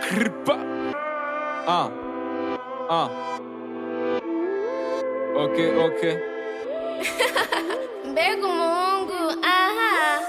Krpa. Ah. Ah. Okay, okay. mbega umuhungu aha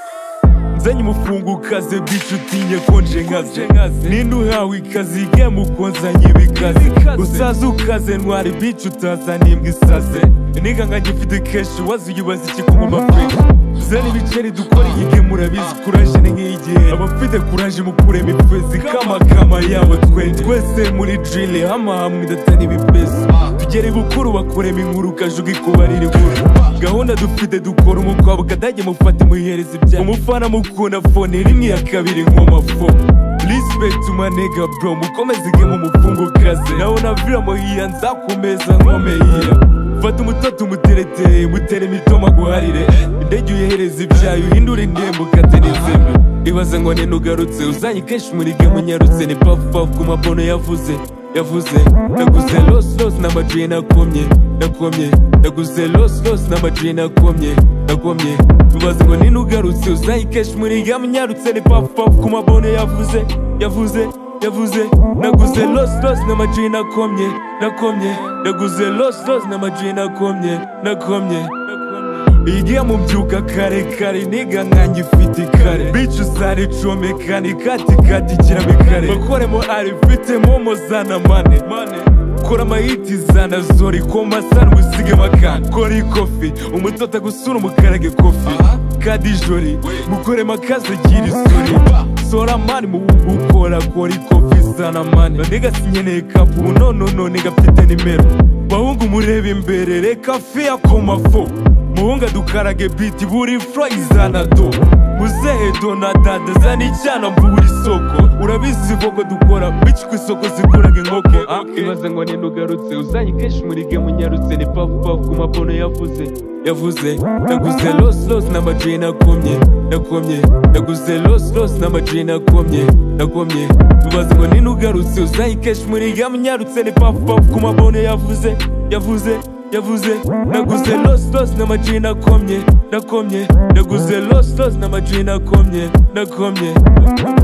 nzanye umufungukaze bicu utinye konje nkaze ninde uhawe ikaze ge mukonzanye ibikaze usaze ukaze ntwara ibicu utazaniye imbwa isaze niganga gifite kenshi wazi uyibaza iki kumuma pe zana ibiceri dukora iyi ge murabizi kuraje ni nk'iyigihe abafite kuraje mukuremo ifezi kamakama yabo twe twese muri drile hamahamwe idatana ibipesi tugere bukuru bakuremo inkuru kajuga ikubarira inkuru gahunda dufite dukora umukobwa kadage mufate muyihereza ibya umufana mukunda fone rimwe ya kabiri nkomafo Respect my nigga bro mukomeze igemu mufungukaze nawe na vira muhiya nzakomeza nkomeye fata umutoto umutereteye mutere imitoma guharire indege uyohereza ibyayo uhindure indembo ukate n'izeme ibaze ngo nene ugarutse uzanye kenshi muri gemu unyarutse ni pafupafu ku mapono yavuze yavuze naguze losi losi n'amajwi nakomye nakomye naguze losi losi n'amajwi nakomye nakomye ibaze ngo nene ugarutse uzanye kenshi muri gemu unyarutse ni pafupafu ku mapono yavuze yavuze yavuze naguze losi losi n'amajwi nakomye nakomye naguze losi losi n'amajwi nakomye nakomye igihe mubyuka kare kare niga nkanjye ifite ikare bicu zari comeka ni kati kati kiramo ikare bakoremo ari mfite momo zana mane kora amayiti zana zori koma sana musige makana kora ikofi umutota gusura umukarage kofi kadi jori mukoremo akazi gira isuri sora mani mu gukora kora ikofi zana mani niga sinkeneye kapu nono no niga mfite nimero bahungu mureba imbere reka fiya komafo muhunga dukarage biti buri fro izana do muzehe donadada zana icyana mbubura isoko urabizi vogo dukora bici ku isoko ziguraga inkoko Ah, ibaze ngo ninde ugarutse uzanye kenshi muri gemu unyarutse ni pafupafu ku mapono yavuze yavuze naguze losi losi n'amajwi nakomye nakomye naguze losi losi n'amajwi nakomye nakomye ibaze ngo ninde ugarutse uzanye kenshi muri gemu unyarutse ni pafupafu ku mapono yavuze yavuze yavuze naguze losi losi n'amajwi nakomye nakomye naguze losi losi n'amajwi nakomye nakomye